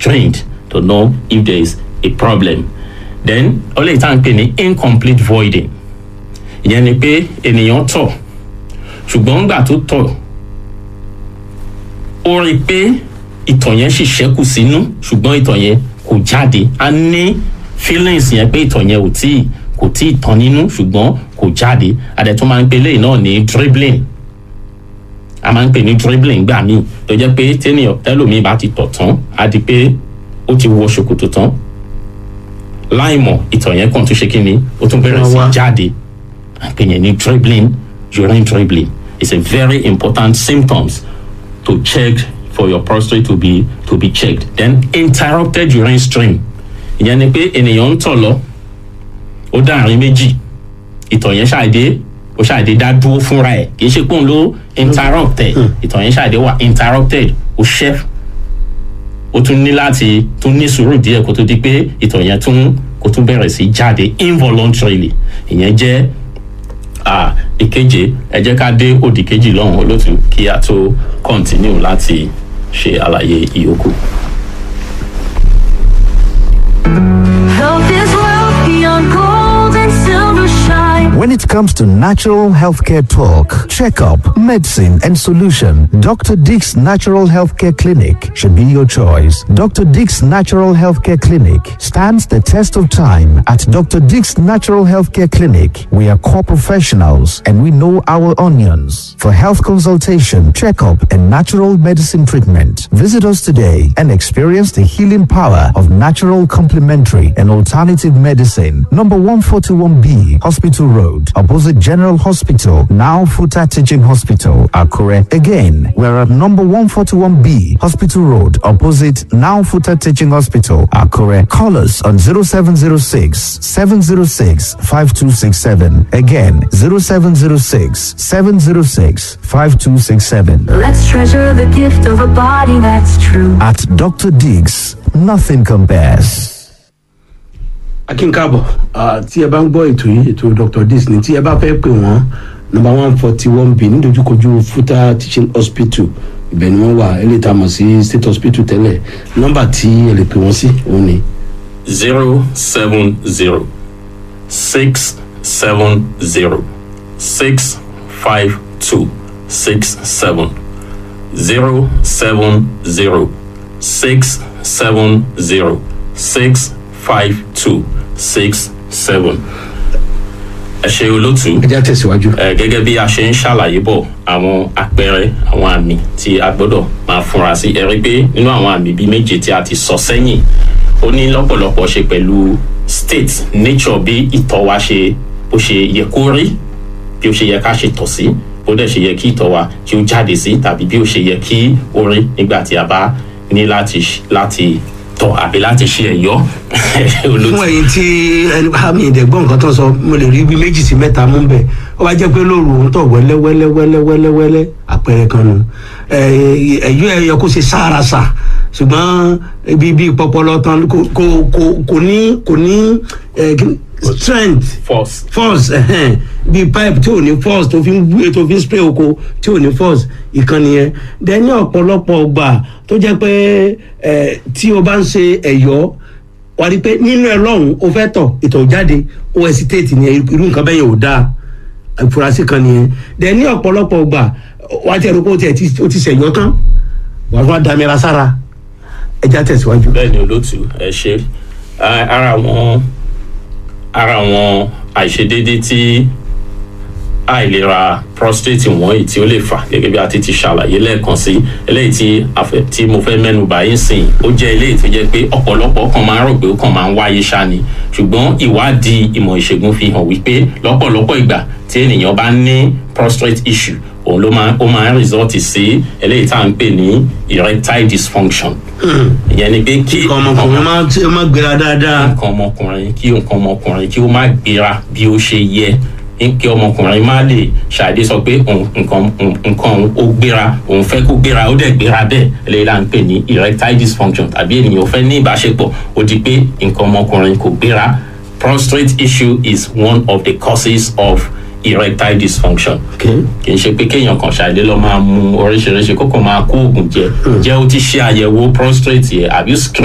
strained to know if there is a problem then ó lè tá à ń pè ní incomplete voiding ìyẹn ni pé ènìyàn tọ̀ ṣùgbọ́n ńgbà tó tọ̀ ó rí i pé ìtọ̀ yẹn sì ṣẹ́kù sínú ṣùgbọ́n ìtọ̀ yẹn kò jáde a ní feelings yẹn pé ìtọ̀ yẹn ò tí kò tí ì tán nínú ṣùgbọ́n kò jáde àdẹ̀tún máa ń pe léyìn náà ní dribbling a máa ń pè ní dribbling gbà míì tó jẹ́ pé tẹ́nìyàn tẹ́lòmíì bá ti tọ̀ tán á di pé ó ti wọ ṣòkòtò tán láìmọ̀ ìtọ̀ yẹn kàn tún ṣe kí ni ó tún bẹ̀rẹ̀ sí Wá wá. jáde à ń pè yẹn ní dribbling urine dribbling it's a very important symptoms to check for your prostate to be to be checked then interrupted urine stream ìyẹn ni pé ènìyàn ń tọ̀ lọ ó dáàrin méjì ìtọ̀ yẹn ṣàdé ó ṣàdé dá dúró fúnra ẹ̀ kì í ṣe pé òun ló interrupted ìtọ̀ yẹn ṣàdé wà interrupted ó ṣẹ́ ó tún ní láti tún ní sùúrù díẹ̀ kó tó di pé ìtọ̀ yẹn tún kó tún bẹ̀rẹ̀ sí jáde involuntarily ìyẹn jẹ́ ah, ìkeje ẹ jẹ́ ká dé òdì kejì lọ́hùn olótú kí a tó continue láti ṣe àlàyé ìyókù. Health is wealth beyond gold and silver shine. When it comes to natural healthcare talk, checkup, medicine, and solution, Dr. Dick's Natural Healthcare Clinic should be your choice. Dr. Dick's Natural Healthcare Clinic stands the test of time. At Dr. Dick's Natural Healthcare Clinic, we are core professionals and we know our onions. For health consultation, checkup, and natural medicine treatment, visit us today and experience the healing power of natural complementary and alternative medicine. Number 141B, Hospital Road, opposite General Hospital, now Futa Teaching Hospital, Akure. Again, we're at number 141B, Hospital Road, opposite now Futa Teaching Hospital, Akure. Call us on 0706 706 5267. Again, 0706 706 5267. Let's treasure the gift of a body that's true. At Dr. Diggs, nothing compares. akínkábọ̀ ah, tí ẹ bá ń gbọ́ ètò yìí ètò dr disney tí ẹ bá fẹ́ pè wọ́n nọmba one forty one b nídojúkojú futa teaching hospital ibẹ̀ ni wọ́n wà ẹ lè ta mọ̀ sí state hospital tẹ́lẹ̀ nọmba tí ẹ lè pè wọ́n sí òun ni zero seven zero six seven zero six five two six seven zero seven zero six seven zero six five two six seven. ẹ ṣe olótú ẹ já tẹ̀síwájú. ẹ gẹ́gẹ́ bí a ṣe ń ṣàlàyé bọ̀ àwọn àpẹẹrẹ àwọn àmì tí a gbọ́dọ̀ máa fúnra sí ẹ rí pé nínú àwọn àmì bíi méje tí a ti sọ sẹ́yìn ó ní lọ́pọ̀lọpọ̀ ṣe pẹ̀lú state nature bí ìtọ̀ wa ṣe bó ṣe yẹ kó rí bí ó ṣe yẹ ká ṣe tọ̀ sí bó dẹ̀ ṣe yẹ kí ìtọ̀ wa kí ó jáde sí tàbí bí ó ṣe yẹ kí ó rí nígbà tí a bá ní láti ṣ- láti tọ̀ àbí láti ṣe ẹ̀yọ́ olótú fún ẹyin tí ẹni àmì ìdẹ̀gbọ́n nǹkan tó ń sọ mo lè rí bí méjì sí mẹ́ta mú bẹ́ẹ̀ ó wá jẹ́ pé lóru òun tọ̀ wẹ́lẹ́ wẹ́lẹ́ wẹ́lẹ́ wẹ́lẹ́ wẹ́lẹ́ àpẹẹrẹ kan nù ẹ̀yọ́ ẹ̀ yẹ kó ṣe sáárasà ṣùgbọ́n ibi ibi pọpọlọ tán kò kò kò kò ní kò ní eh, kí- strength force force ẹhẹn bí pipe tí ò ní force tó fi ń gbé tó fi ń spray oko tí ò ní force ìkànnì yẹn dẹ ní ọ̀pọ̀lọpọ̀ ọgbà tó jẹ́ pé ẹ tí o bá ń ṣe ẹ̀yọ́ wà á rí i pé nínú ẹ lọ́hùn o fẹ́ tọ̀ ìtọ̀ jáde o hesitate ní irú nǹkan bẹ́ẹ̀ yẹn ò dáa ìfurasí kan nìyẹn dẹ ní ọ̀pọ̀lọpọ̀ ọgbà wà á ti ẹ̀rọ pé o ti ẹ̀ ti- o ti ṣẹ̀yọ́ tán wà á fún adamira sára ẹja tẹ̀síwájú. bẹ́ẹ̀ ni olótú ẹ ṣe Ah, ara àwọn ara àwọn àìṣedéédé tí àìlera prostate wọ̀nyí tí ó lè fà gẹ́gẹ́ bí a ti ti ṣàlàyé lẹ́ẹ̀kan sí eléyìí tí a fẹ́ tí mo fẹ́ mẹ́nu bà yín sìn ó jẹ́ eléyìí tó jẹ́ pé ọ̀pọ̀lọpọ̀ kan máa ń rò pé ó kàn máa ń wáyé ṣá ni ṣùgbọ́n ìwádìí ìmọ̀ ìṣègùn fi hàn wípé lọ́pọ̀lọpọ̀ ìgbà tí ènìyàn bá ní prostate issue òun ló máa ó máa ń result sí eléyìí tá à ń pè ní erectile dysfunction ìyẹn ni pé kí ọmọkùnrin máa ń máa gbéra dáadáa. nǹkan ọmọkùnrin kí nǹkan ọmọkùnrin kí ó má gbéra bí ó ṣe yẹ kí ọmọkùnrin má lè ṣàdé sọ pé òun- nǹkan nǹkan òun ó gbéra òun fẹ́ kó gbéra ó dẹ̀ gbéra bẹ́ẹ̀ eléyìí là ń pè ní erectile dysfunction tàbí ènìyàn ó fẹ́ ní ìbáṣepọ̀ ó di pé nǹkan ọmọkùnrin kò gbéra prostate issue is one of the causes of erectile dysfunction Okay. kì í ṣe pé kéèyàn kan ṣàdé lọ máa mu oríṣiríṣi kókò máa kó oògùn jẹ jẹ́ ó ti ṣe àyẹ̀wò prostate yẹ àbí screen